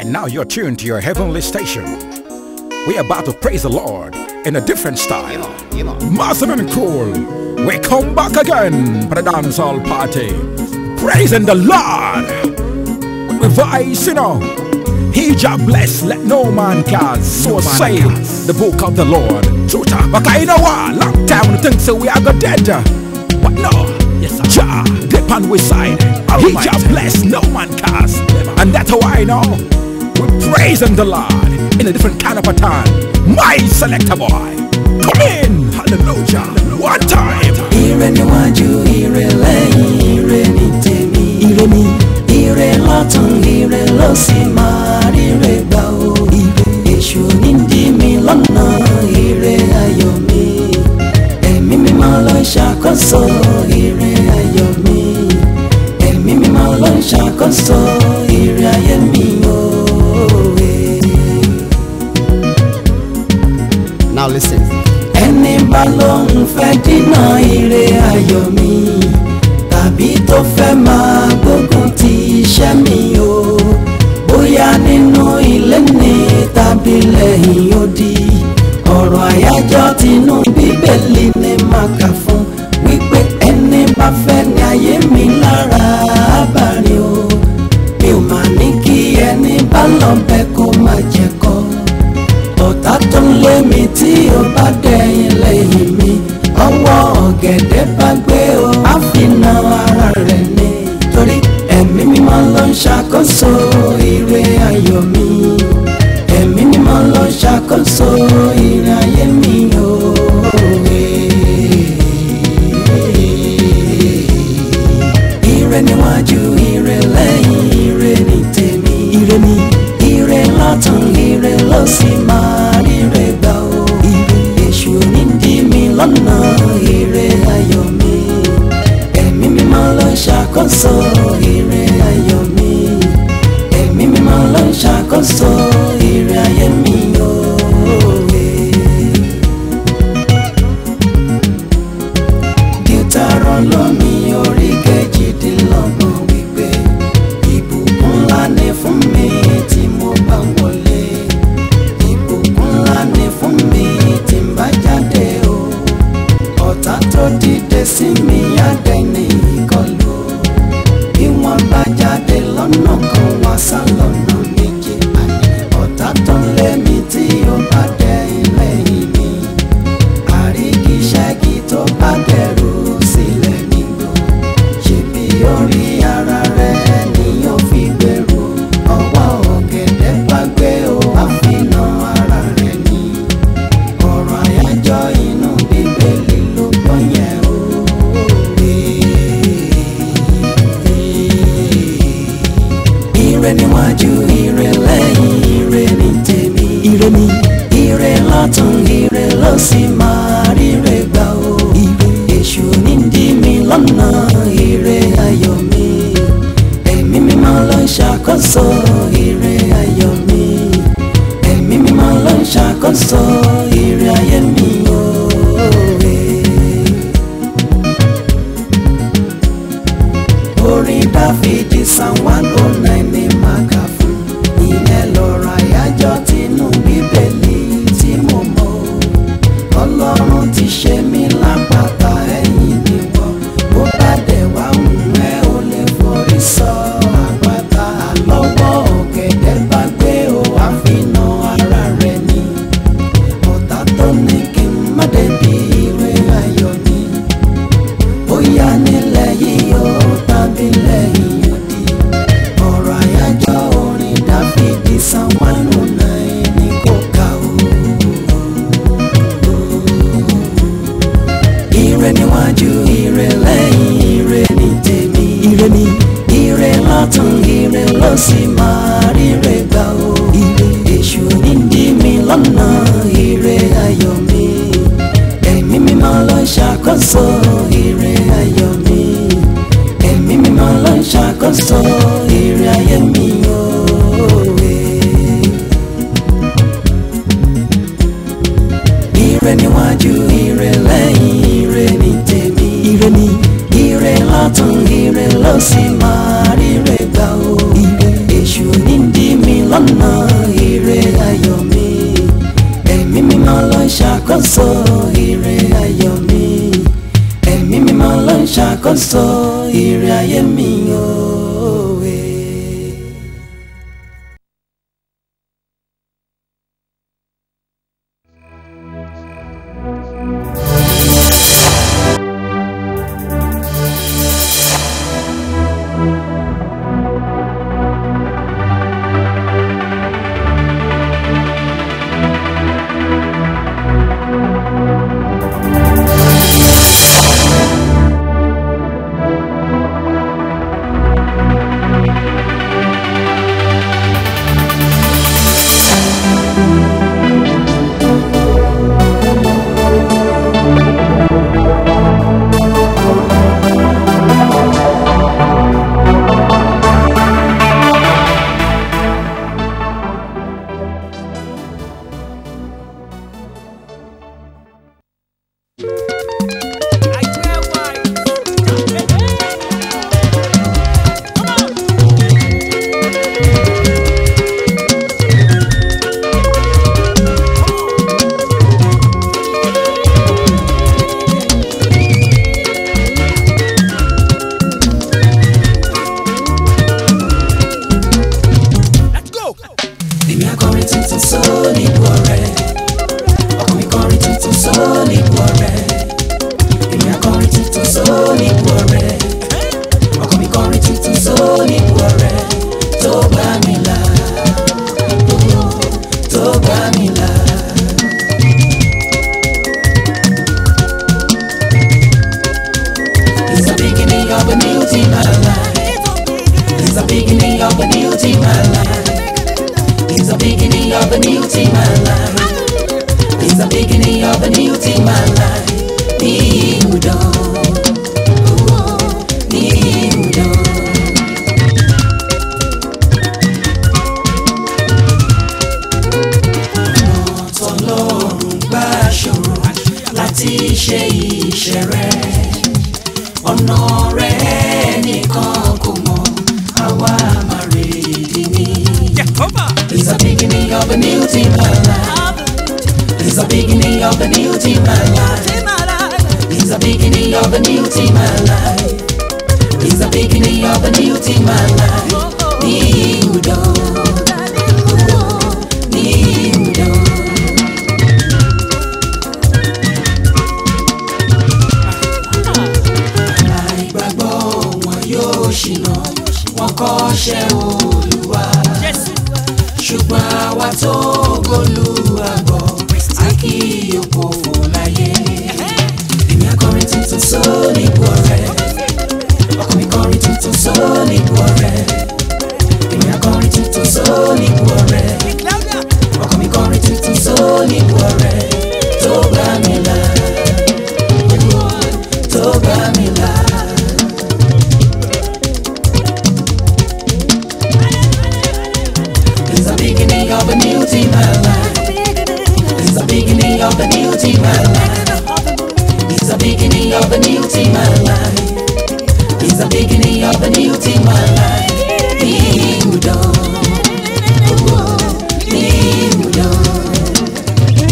And now you're tuned to your heavenly station. We're about to praise the Lord in a different style. Massive and cool. We come back again for the dancehall party. Praising the Lord. With voice, you know. He just bless, let no man cast. So say the book of the Lord. Truta. But you know what? Long time we think so we are go dead. But no. Yes, Jah, dip on we side. He just bless, no man cast. And that's how I know. We're praising the Lord in a different kind of a time. My selector boy. Come in. Hallelujah. One time. ire níwájú ire lẹ́yìn ire ní tèmi ire ní ire lọ́tún ire ló sì máa ríre gbà ó ire èṣù ní dí mi lọ́nà ire ayọ̀ mi ẹ̀mí mímọ́ ló ń ṣàkóso ire ayọ̀ mi ẹ̀mí mímọ́ ló ń ṣàkóso ire ayé mi òwe. Now listen. ẹni bá lóun fẹ́ dínà ire ayọ̀ mi tàbí tó fẹ́ máa gbógun ti iṣẹ́ mi o bóyá nínú ilé ni tàbí lẹ́yìn odi ọ̀rọ̀ àyájọ́ tinú bíbélì ni màá kà fún wípé ẹni bá fẹ́ ní ayé mi lára abàrin o mi ò mà ní kí ẹni bá lọ bẹ kó má jẹ kọ́ ọ̀tá tó ń lé mi tí ó bá dẹ̀yìn lẹ́yìn mi ọwọ́ ọ̀gẹ̀dẹ̀ bá gbé o á fi na ara rẹ̀ ni torí ẹ̀mí mímọ́ ló ń ṣàkóso ire ayọ̀ mi ẹ̀mí mímọ́ ló ń ṣàkóso ire ayé mi òwe. ire níwájú ire lẹ́yìn ire ní tèmi ire ní ire lọ́tún ire ló sì máa ríre gbà ó ire èṣù ní dí mi lọ́nà ire ayọ̀ mi ẹ̀mí mímọ́ ló ń ṣàkóso ire ayọ̀ mi ẹ̀mí mímọ́ ló ń ṣàkóso ire ayé mi òwe. Deuteronomy orí kejìdínlọ́gbọ̀n wípé ìbùkún ńlá ni fún mi tí mo bá wọlé ìbùkún ńlá ni fún mi tí n bá jáde o ọ̀tá tó dìde sí mi àdẹ́ni ìkọlù bí wọ́n bá jáde lọ́nà kan wá sá lọ́nà méje àní ọ̀tá tó ń lé mi tí ó bá dẹ ilé yìí mi àrígiṣẹ́gi tó bá dẹrù sílẹ̀ nígbò ṣebí orí ara rẹ̀ ni yóò fi gbèrú ọwọ́ ọ̀gẹ̀dẹ̀ bá gbé o àfihàn ara rẹ̀ ni ọ̀rọ̀ àyájọ́ inú bíbélì ló gbọ́ yẹn o. ire níwájú ire lẹ́yìn ire ní tèmi ire ní ire lọ́tún ire ló sì máa ríre gbà ó ire èṣù ní dí mi lọ́nà ire ayọ̀ mi ẹ̀mí mímọ́ ló ń ṣàkóso ire ayọ̀ mi ẹ̀mí mímọ́ ló ń ṣàkóso ire ayé mi òwe. orin dáfídì san one oh nine ní màkà fún ìyẹn lọ́rọ̀ àyájọ́ tinú bíbélì tí mo mọ̀ ọlọ́run ti ṣe mí lápáta ẹ̀yìn níwọ̀ bó bá dẹ̀ wá hùn ẹ́ ò lè forí sọ àpáta àlọ́wọ́ ọ̀gẹ̀dẹ̀ bá gbé o àfihàn ara rẹ̀ ni ọ̀tá tó ní kí n má débi ire ayọ̀ ni bóyá nílẹ̀ yìí ó tàbí lẹ́yìn odi ọ̀rọ̀ àyájọ́ orin dáfídì san one oh nine ní kò ká o. ire níwájú ire lẹ́yìn ire ní tèmi ire ní ire lọ́tún ire ló sì máa ríre gbà ó ire èṣù ní dí mi lọ́nà ire ayọ̀ mi ẹ̀mí mímọ́ ló ń ṣàkóso ire ayọ̀ mi ẹ̀mí mímọ́ ló ń ṣàkóso ire ayé mi òwe. ire níwájú ire lẹ́yìn ire ní tèmi ire ní ire lọ́tún ire ló sì máa ríre gbà ó ire èṣù ní dí mi lọ́nà sọ ire ayé mi òwe. èmi akọrin tuntun sóòlì bu ọ̀rẹ́ ọkọ mi kọrin tuntun sóòlì bu ọ̀rẹ́ èmi akọrin tuntun sóòlì bu ọ̀rẹ́ ọkọ mi kọrin tuntun sóòlì bu ọ̀rẹ́ tó gbà mí là tó gbà mí là. It's the beginning of a new team, my life. It's the beginning of a new team, my life. It's the beginning of a new team, my life. It's the beginning of a new team, my life. New dawn. Oh, new dawn. Ọ̀nà tọ́lọ́run gbà ṣòro láti ṣe iṣẹ́ rẹ̀. Ọ̀nà rẹ̀ nìkan kò mọ̀, àwa máa rèédi ní. It's the beginning of a new team, my life. It's the beginning of a new team, my life. It's the beginning of a new team, my life. It's the beginning of a new team, my life. New dawn. Oh, New dawn. Àìgbàgbọ́ wọn yóò ṣìnà, wọn kọ́ṣẹ́ Olúwa. Ṣùgbọ́n àwa tó gbólúwàgbọ́, a kì í òpófò láyé. Èmi akọrin tuntun sóòlì bu ọ̀rẹ́. Ọkọ mi kọrin tuntun sóòlì bu ọ̀rẹ́. Èmi akọrin tuntun sóòlì bu ọ̀rẹ́. Ọkọ mi kọrin tuntun sóòlì bu ọ̀rẹ́. Tó gbà mí là. Tó gbà mí là. It's the beginning of a new team, my life. It's the beginning of a new team, my life. It's the beginning of a new team, my life. It's the beginning of a new team, my life. New dawn. Oh, new dawn.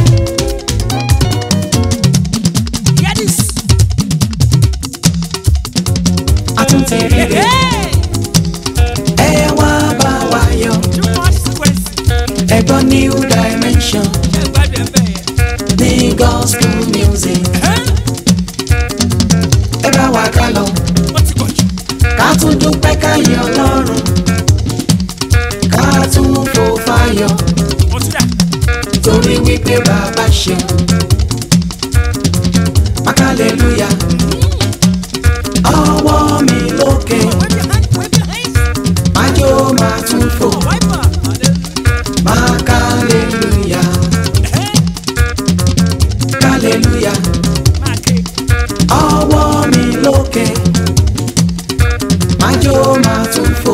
A tún ti rí rẹ̀. Ẹ wá bá wa yọ̀. Ẹ̀gbọ́n new dimension ní gospel music. Ẹ bá wa ká lọ. Ká tún dúpẹ́ ká yìn Ọlọ́run. Ká tún fò fáyọ̀. Torí wípé bàbá ṣe. Hallelujah. Ọwọ́ mi lókè. Májò máa tún fò. Máa hallelujah. Hallelujah. Ọwọ́ mi lókè. Májò máa tún fò.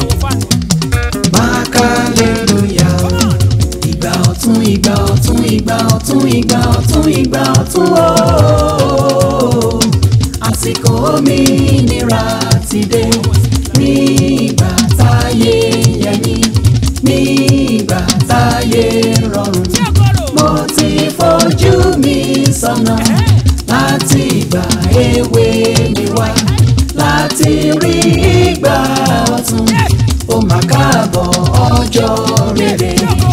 Máa hallelujah. Ìgbà ọ̀tún ìgbà ọ̀tún ìgbà ọ̀tún ìgbà ọ̀tún ìgbà ọ̀tún ooo. Àsìkò òmìnira ti dé. Ní ìgbà táyé yẹmí. Ní ìgbà táyé rọrùn. Mo ti fojú mi sọ́nà láti ìgbà èwe mi wá. láti rí ìgbà ọ̀tun ó mà káàbọ̀ ọjọ́ rere.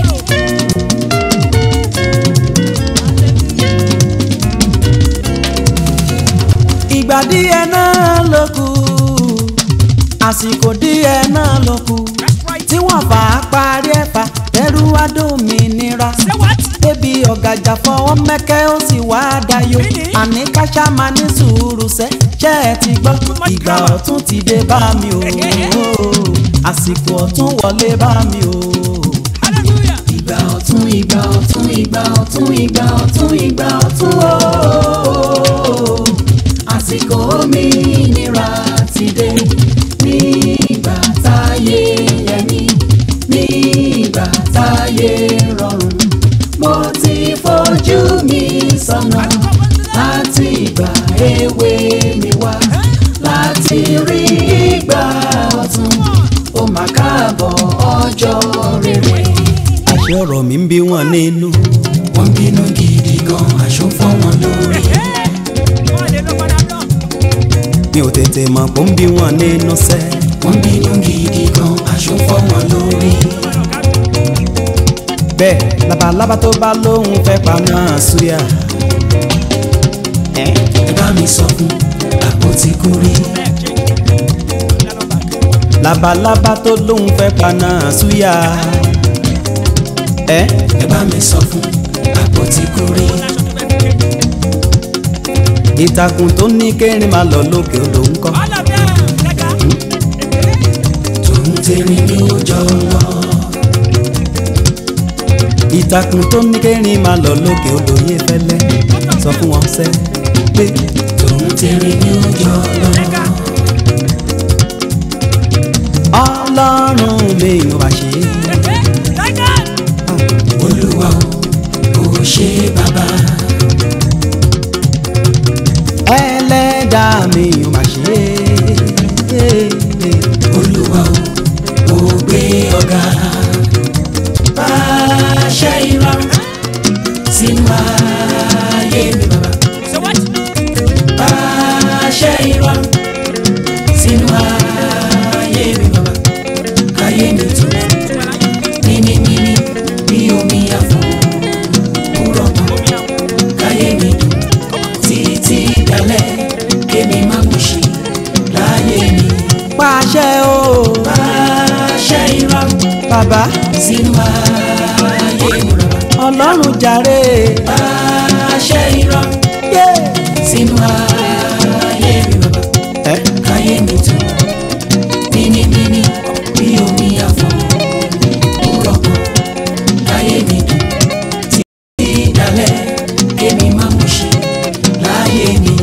ìgbà díẹ̀ náà ló kù àsìkò díẹ̀ náà ló kù tí wọ́n fà á parí ẹ̀fà ẹrú adómìnira débi ọ̀gàjà fọwọ́ mẹ́kẹ́ ó sì wá dayọ̀ àní káṣá máa ní sùúrù sẹ́ ṣẹ́ ẹ ti gbọ́ ìgbà ọ̀tún ti dé bá mi o àsìkò ọ̀tún wọlé bá mi o. ìgbà ọ̀tún ìgbà ọ̀tún ìgbà ọ̀tún ìgbà ọ̀tún ìgbà ọ̀tún o àsìkò òmìnira ti dé nígbà táyé yẹmí nígbà táyé rọrùn mo ti fojú mi sọ́nà láti ìgbà èwe mi wá láti rí ìgbà ọ̀tun ó mà káàbọ̀ ọjọ́ rere. àṣẹ ọ̀rọ̀ mi ń bí wọn nínú. wọ́n bínú gidi gan aṣọ fọ́ wọn lórí. mi ò tètè mọ̀ pé ó ń bí wọn nínú sẹ́. wọ́n bínú gidi gan aṣọ fọ́ wọn lórí. bẹ́ẹ̀ labalábá tó bá lóhùn fẹ́ pa náà súyà. ẹ bá mi sọ fún àpótí kúrí. labalábá tó lóhùn fẹ́ pa náà súyà. ẹ ẹ bá mi sọ fún àpótí kúrí. ìtàkùn tó ní kẹrin máa lọ lókè odò ń kọ́. tòun tẹ̀rín ní ọjọ́ lọ. ìtàkùn tó ní kẹrin máa lọ lókè odò yé fẹ́lẹ́ sọ fún wọn sẹ́ pé tòun tẹ̀rín ní ọjọ́ lọ. ọlọ́run mi ò bá ṣe é. olúwa o ò ṣe bàbá. ẹlẹ́dàá mi ò má ṣe é. olúwa o ò gbé ọ̀gá. pàṣẹ ìrọ̀rùn sínú ayé mi bàbá. pàṣẹ ìrọ̀rùn sínú ayé mi bàbá. káyé mi tó níníníní bí omi àfọ̀ kúrọ̀ mọ́. káyé mi dùn títí dalẹ̀ kémi má mú ṣe láyé mi. pàṣẹ o pàṣẹ ìrọ̀rùn bàbá sínú ayé mi bàbá. ọlọ́run jàre. pàṣẹ ìrọ̀rùn yé. sínú ayé mi bàbá. ẹ káyé mi tó níníníní bí omi àfọ̀ kúrọ̀ mọ́. káyé mi dùn títí dalẹ̀ kémi má mú ṣe láyé mi.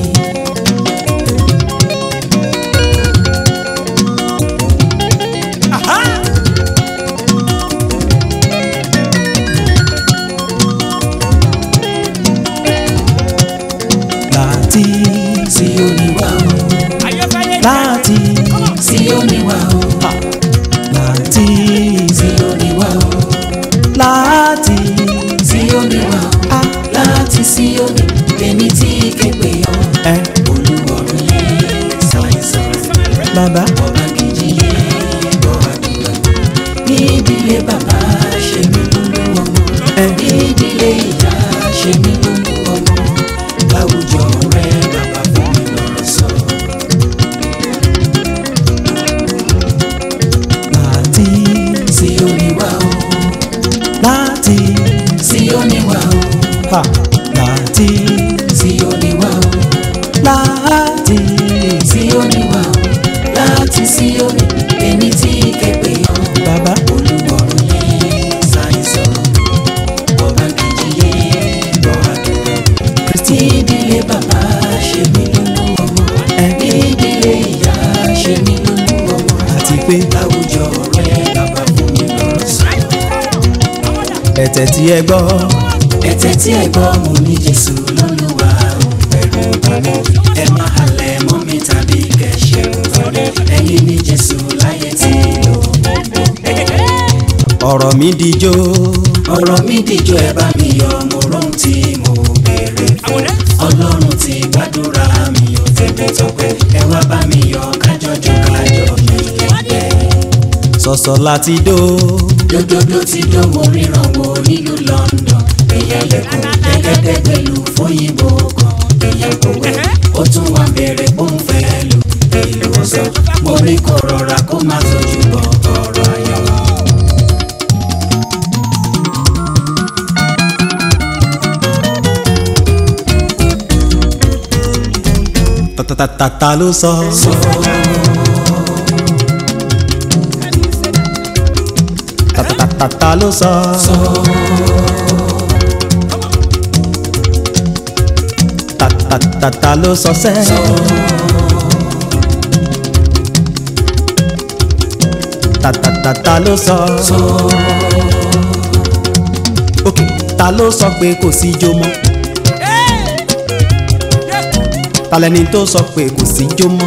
láti Síónì wá o láti Síónì wá o láti Síónì wá o láti Síónì wá o Ah. láti Síónì èmi tí képe ọ ẹ olúwọ̀run yé ṣàìsàn bàbá ọba kejì yé gbọ́ àdúrà ní ìdílé bàbá ṣe mí lólú ọmọ ẹ ní ìdílé ìyá ṣe mí lólú ọmọ láwùjọ rẹ bàbá fún mi lọ́rọ̀ sọ. láti Síónì wá o láti Síónì wá o ha láti Síónì wá o. láti Síónì wá o láti Síónì èmi tí képe ọ bàbá olúwọ̀run yé ṣàìsàn ọba kejì yé gbọ́ àdúrà kristi ìdílé bàbá ṣe mí lólú ọmọ ẹ ní ìdílé ìyá ṣe mí lólú ọmọ àti pé láwùjọ rẹ bàbá fún mi lọ́rọ̀ sọ. ẹ̀tẹ̀ tí ẹ gbọ́ ẹ̀tẹ̀ tí ẹ gbọ́ mo ní Jésù lólúwa ò bẹ̀rù bá mi ẹ má halẹ̀ mọ́ mi tàbí kẹ̀ṣẹ̀ torí ẹ̀yin ní Jésù láyé tí lò. ọ̀rọ̀ mi dijó ọ̀rọ̀ mi dìjọ́ ẹ bá mi yọ̀ mo rohun tí mo béèrè fún ọlọ́run ti gbàdúrà mi ò tẹ́tẹ́ tọpẹ́ ẹ wá bá mi yọ̀ kájọ ọ̀sọ̀ọ̀sọ̀ láti dó. Dòdòdó ti dó mo ríran wo nílùú London. Èyàn lẹ́kọ̀ọ́ gẹ́gẹ́dẹ́ pẹ̀lú fóyìnbó kan. Èyàn kò wẹ̀ ó tún wá bèrè ó ń fẹ́ lù. Èlò ọ̀sán mo ní kó rọra kó má tójú bọ̀ ọ̀rọ̀ ayọ̀. tàtàtàtà ló sọ. tàtàtàtà ló sọ. tàtàtàtà ló sọ sẹ́. tàtàtàtà ló sọ. ok ta ló sọ pé kò sí ijó mọ́. talẹ́ni tó sọ pé kò sí jó mọ́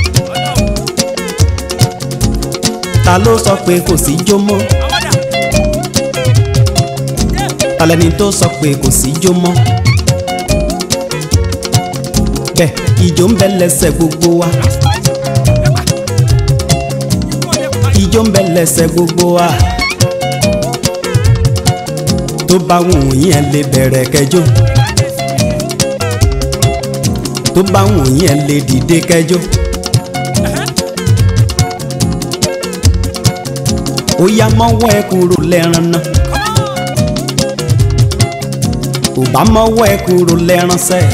ta ló sọ pé kò sí jó mọ́ talẹ́ni tó sọ pé kò sí jó mọ́ bẹ́ẹ̀ ìjó ń bẹ lẹ́sẹ̀ gbogbo wa ìjó ń bẹ lẹ́sẹ̀ gbogbo wa tó bá wù yín ẹ lè bẹ̀rẹ̀ kẹjọ tó bá wù yín ẹ lè dìde kẹjọ. ó yá mọ́wọ́ ẹ kúrò lẹ́ran náà ò bá mọ́wọ́ ẹ kúrò lẹ́ran sẹ́.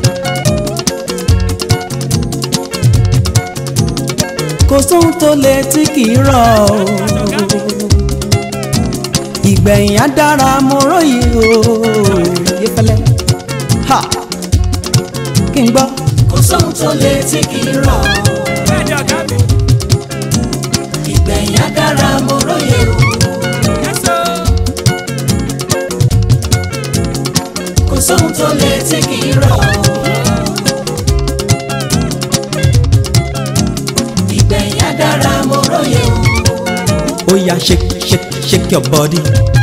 kò sóhun tó lè tí kì í rọ̀ o ìgbẹ̀yìn á dára mo róye o yẹfẹlẹ ha kí n gbọ́. Kò sóhun tó lè tí kì í rọ̀. Ìgbẹ̀yìn á dára mo róye o. Kò sóhun tó lè tí kì í rọ̀. Ìgbẹ̀yìn á dára mo róye o. ó yá shake shake shake your body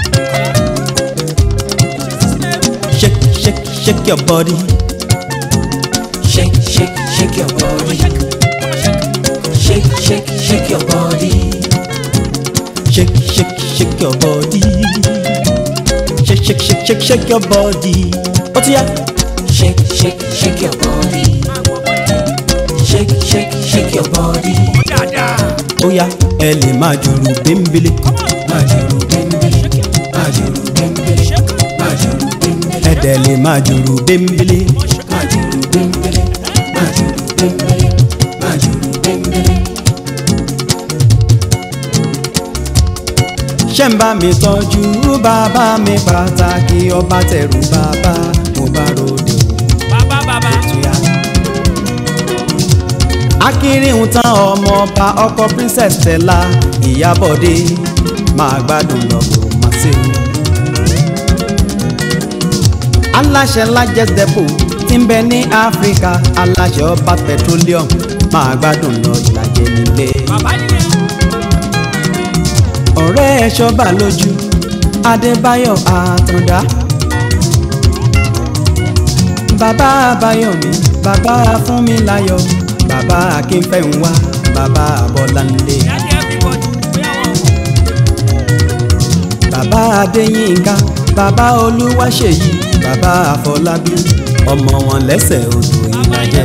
shake shake shake your body Shake, shake, shake your body. Shake, shake, shake your body. shake shake shake your body shake shake shake shake shake your body ó ti yá Shake, shake, shake your body. Shake, shake, shake your body. ó yá ẹ lè máa jùrù bímbélé Majuru bembele, majuru bembele, majuru bembele, ẹ dẹ̀ lè máa jùrù bímbélé majuru bembele, majuru bembele, majuru bembele. ṣé ń bá mi tọ́jú bàbá mi pàtàkì ọba tẹ̀rù bàbá mo bá ròde o. Tuya. akínrínhun tán ọmọ ọba ọkọ princess Stella Ìyábọ̀dé máa gbádùn lọ́gbọ̀ máa ṣe o. aláṣẹ Lajes Depot tí ń bẹ ní áfíríkà aláṣẹ ọba petroleum máa gbádùn lọ ìlàjẹ nílé. ọ̀rẹ́ ẹ̀ ṣọ́bà lójú Adébáyọ̀ Àtàndá bàbá Àbáyọ̀mí bàbá Fúnmiláyọ̀ bàbá Akínfẹ́ńwá bàbá Bọ́láńlé bàbá Adéyínká bàbá Olúwaṣèyí bàbá Àfọlábí ọmọ wọn lẹ́sẹ̀ odò ìlàjẹ.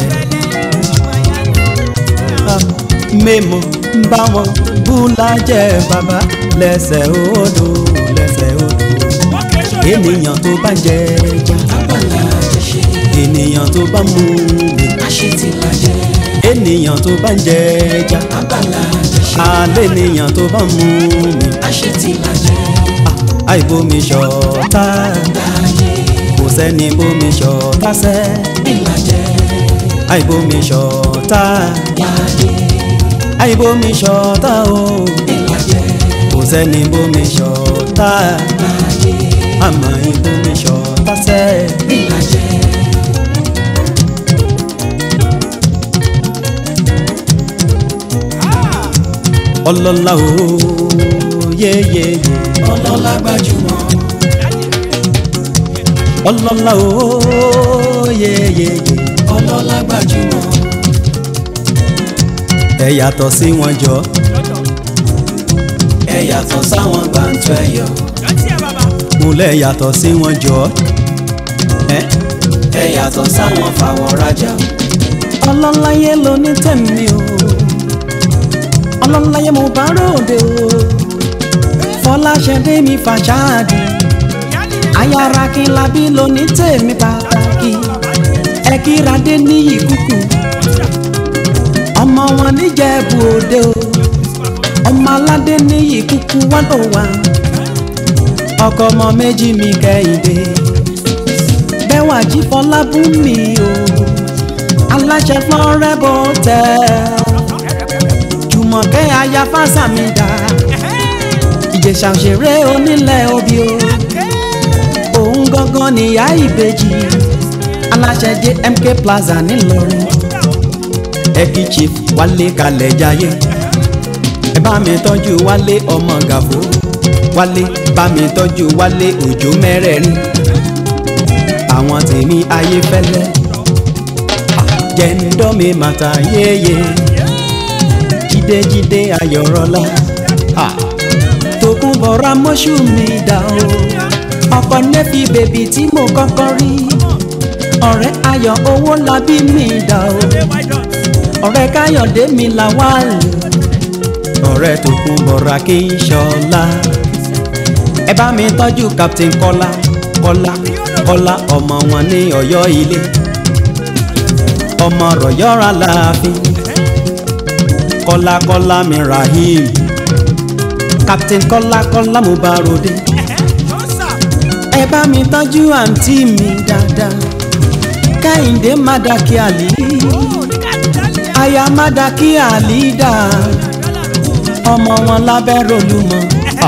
mẹ́mọ̀ bá wọn búlájẹ bàbá lẹ́sẹ̀ odò lẹ́sẹ̀ odò ènìyàn tó bá jẹ ẹja Abala àjẹṣe, ènìyàn tó bá mú mi àṣetìlàjẹ. ènìyàn tó bá jẹ ẹja Abala àjẹṣe, alẹ́ ènìyàn tó bá mú mi àṣetìlàjẹ. àìbomi ṣọ̀tá Láyé kò sẹ́ni bomi ṣọ̀tá sẹ́ ìlàjẹ, àìbomi ṣọ̀tá láyé àìbomi ṣọ̀tá o ìlàjẹ, kò sẹ́ni bomi ṣọ̀tá láyé àmọ́ ìbomi ṣọ̀tá sẹ́ ìlàjẹ. ọlọ́lá o yéyéyé Ọlọ́lá gbajúmọ̀, ọlọ́lá o yéyéyé ọlọ́lá gbajúmọ̀, ẹ yàtọ̀ sí wọn jọ ẹ yàtọ̀ sáwọn gbàǹtọ́ ẹ̀yọ́ mo lẹ̀ yàtọ̀ sí wọn jọ ẹ́ ẹ yàtọ̀ sáwọn fàwọ̀ rajà ọlọ́láyé ló ní tẹ̀mí o ọlọ́láyé mo bá ròde o fọláṣẹ́dé mi fàṣáàdì ayára kí n labí ló ní tèmi pàtàkì ẹ kíradé níyì kúkú ọmọ wọn níjẹ̀bú òde o ọmọ aládé níyì kúkú one oh one ọkọ ọmọ méjì mi kẹ́hìndé bẹ́ẹ̀ wà jí fọlábùnmi o aláṣẹ florebo tẹ jùmọ̀kẹ́ aya fásàmìdá ìjẹ̀ṣà òṣèré onílẹ̀ obì o òun gangan níyà ìbejì aláṣẹ jmk plaza ńìlọrin ẹbí chief wálé kalẹ̀ jayé ẹ bá mi tọ́jú wálé ọmọ gàfó wálé bá mi tọ́jú wálé òjò mẹ́rẹ̀ẹ̀rin àwọn tèmi ayé fẹ́lẹ́ jẹ́ńdọ́mi màtà yéye jídéjídé ayọ̀rọ̀lá tòkun bọ̀rọ̀ mọ́ṣú mi dà o ọkọ nẹ́fì bèbí tí mo kọ́kọ́ rí ọ̀rẹ́ ayọ̀ owó labí mi dà o ọ̀rẹ́ káyọ̀dé mi là wá lò ọ̀rẹ́ tòkun bọ̀rọ̀ kí n ṣọlá ẹ bá mi tọ́jú captain kọ́lá kọ́lá kọ́lá ọmọ wọn ní ọ̀yọ́ ilé ọmọ rọ̀yọ́ra láàfin kọ́lákọ́lá mi rahim captain kọ́lákọ́lá mo bá ròde ẹ bá mi tọ́jú àǹtí mi dáadáa kẹ́hìndé mádàkí àlì aya mádàkí àlì dà ọmọ wọn lábẹ́ rolúmọ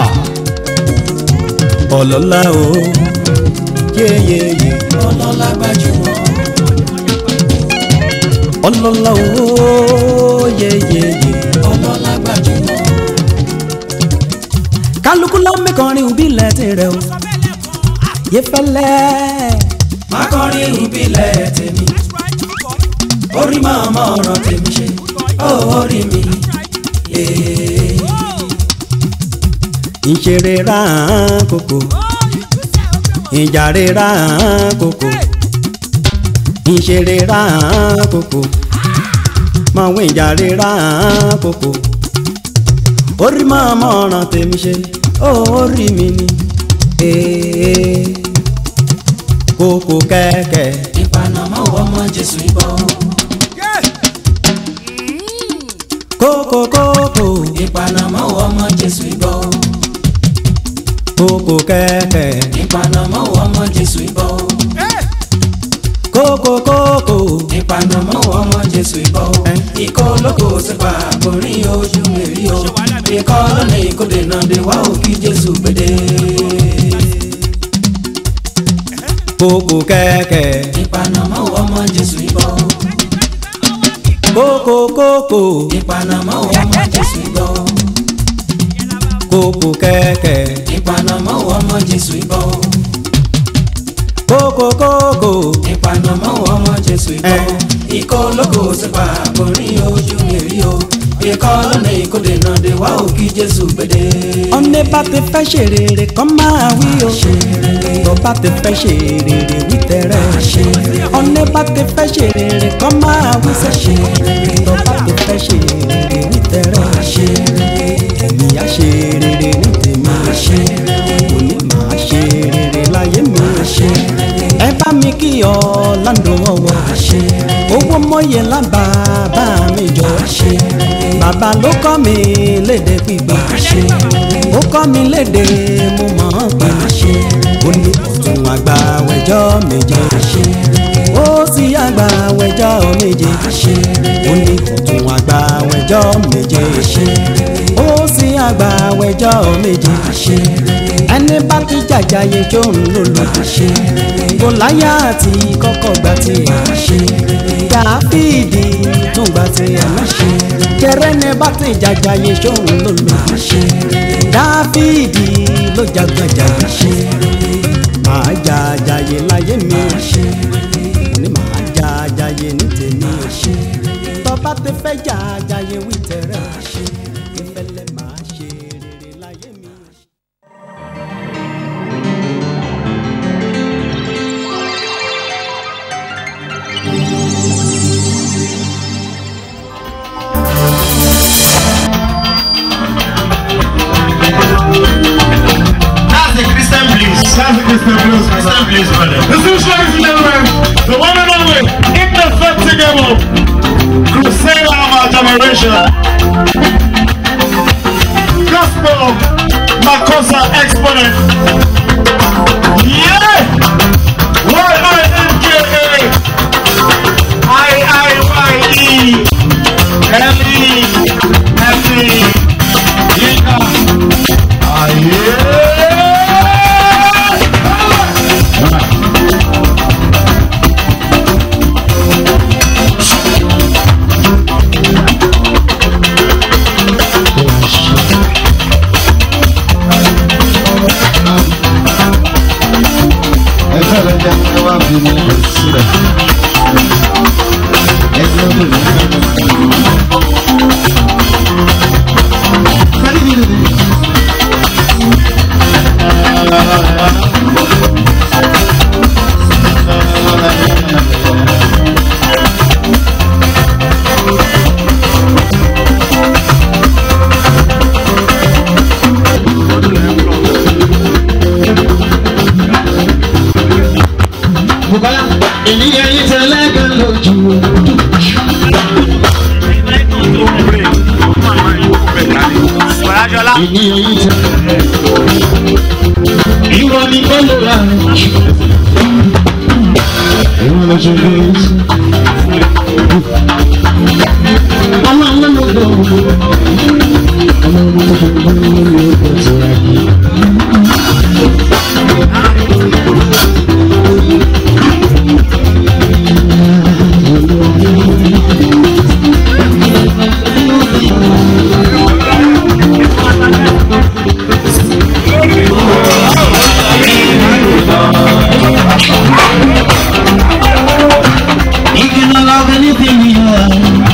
ọlọ́lá o yéyéyé ọlọ́lá gbajúmọ̀ ọlọ́lá o yéyéyé. ọlọ́lá gbajúmọ̀ kálukú ló ń mẹ́kànrin òbílẹ̀ tirẹ̀ o yé fẹ́lẹ́ má kọrin ìbílẹ̀ tèmi orí máa mọ ọ̀rọ̀ tèmi ṣe ó orí mi ee. ìṣeré rán kòkò ìjàre rán kòkò ìṣeré rán kòkò mọ̀wé ìjàre rán kòkò orí máa mọ ọ̀ràn tèmi ṣe ó orí mi ni ee kòkò kẹ̀kẹ́ ìpanamọ́ ọmọ jésù ìbọn kòkò kòkò ìpanamọ́ ọmọ jésù ìbọn kòkò kẹ̀kẹ́ ìpanamọ́ ọmọ jésù ìbọn kòkò kòkò ìpanamọ́ ọmọ jésù ìbọn ikọ̀ olóko sípa àkórí ojú mèrí o ikọ̀ lọ́nà ìkóde náà dé wá òkì jésù gbèdé kòkò kẹ̀kẹ́ ìpanamọ́ ọmọ jésù ìbọn kòkò kòkò ìpanamọ́ ọmọ jésù ìbọn kòkò kẹ̀kẹ́ ìpanamọ́ ọmọ jésù ìbọn kòkò kòkò ìpanamọ́ ọmọ jésù ìbọn ikọ̀ olóko sípa àkórí ojú mèrí o ikọ̀ lọ́nà ìkóde náà dé wá òkì jésù gbèdé. ọ̀nẹ́ bá ti fẹ́ ṣe rere kọ́ máa wí o tó bá ti fẹ́ ṣe rere wí tẹ̀rẹ̀ ọ̀nẹ́ bá ti fẹ́ ṣe rere kọ́ máa wí sẹ́ṣẹ̀ tó bá ti fẹ́ ṣe rere wí tẹ̀rẹ̀ èmi á ṣe rere ní tèmi òní máa ṣe rere láyé mi ẹ bá mi kí ọ láńdó ọwọ́ owó mọ́yẹ lábà bá mi jọ bàbá ló kọ́ mi lédè pípa ó kọ́ mi lédè mo mọ̀ ọ́n pé ó ní ọ̀tún àgbà wẹ̀jọ́ méje ó sì àgbà wẹ̀jọ́ méje ó ní ọ̀tún àgbà wẹ̀jọ́ méje ó sì àgbà wẹ̀jọ́ méje ẹni bá ti jàjàyè tó ń lò lò gòláyà àti kọ́kọ́ gbà tiẹ̀ dáfídì tún gbà tiẹ̀ náà jẹrẹ ní bá ti jàjàyè tó ń lò lò dáfídì ló jàgbàjà máa jàjàyè láyé mi ní máa jàjàyè ní tèmi tọ́ba ti fẹ́ jàjàyè wí tẹ̀rẹ̀ ìfẹ́lẹ́ máa ṣe rere láyé. applause for that. Please, brother. This is, ladies and gentlemen, the one and only indefatigable crusader of our generation. Gospel Makosa exponent. Yeah! Y-I-N-K-A I-I-Y-E L-E L-E Yinka Aye! ẹ fẹ́ lọ jẹ́ ẹ wá bí mi lọ sílẹ̀. ẹ jẹ́ ó lè lọ. Bùkọ́lá ènìyàn yìí tẹ lẹ́gàn lójú. Ènìyàn yìí tẹ. Ìwọ ni kò lè ra rẹ̀. Ìwọ lọ ṣe lé sí. Ọmọ àwọn ọmọ ọgbà ọmọ. Ọmọ ọmọ ọmọ ọmọ ọmọ ọmọ tó ra yìí. If you don't love anything you are,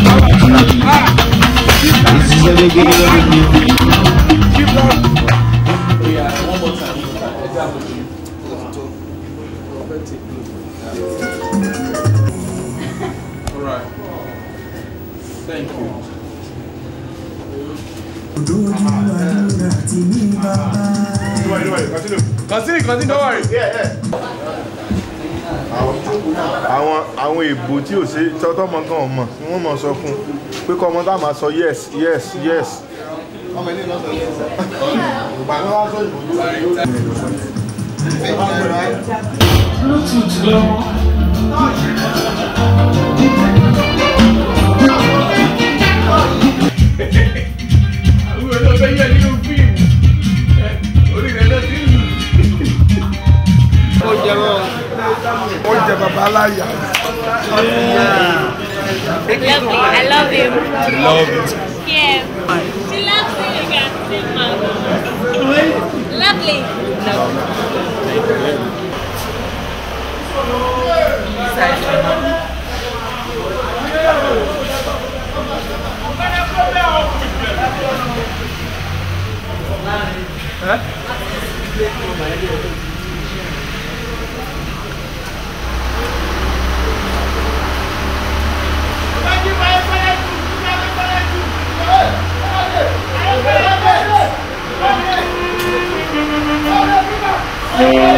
this is a big deal. Alright. Thank you. Continue, continue, don't worry. àwọn àwọn èbò tí ò ṣe tọ́tọ́ mọ gan ọmọ ni wọ́n mọ̀ sọ fún un pé kọ́ ọmọ tá a máa sọ yes yes yes. ọmọ ilé náà sọ yes. ìgbà náà wá sọ Bluetooth lọ. Àwọn èèyàn fẹ́ yẹ nínú fíìmù. Orí rẹ̀ lọ sí ìlú. ó jẹ bàbá aláya. Lovely. I love him. love it. Yeah. She loves you. You can see, mom. Lovely. Hey!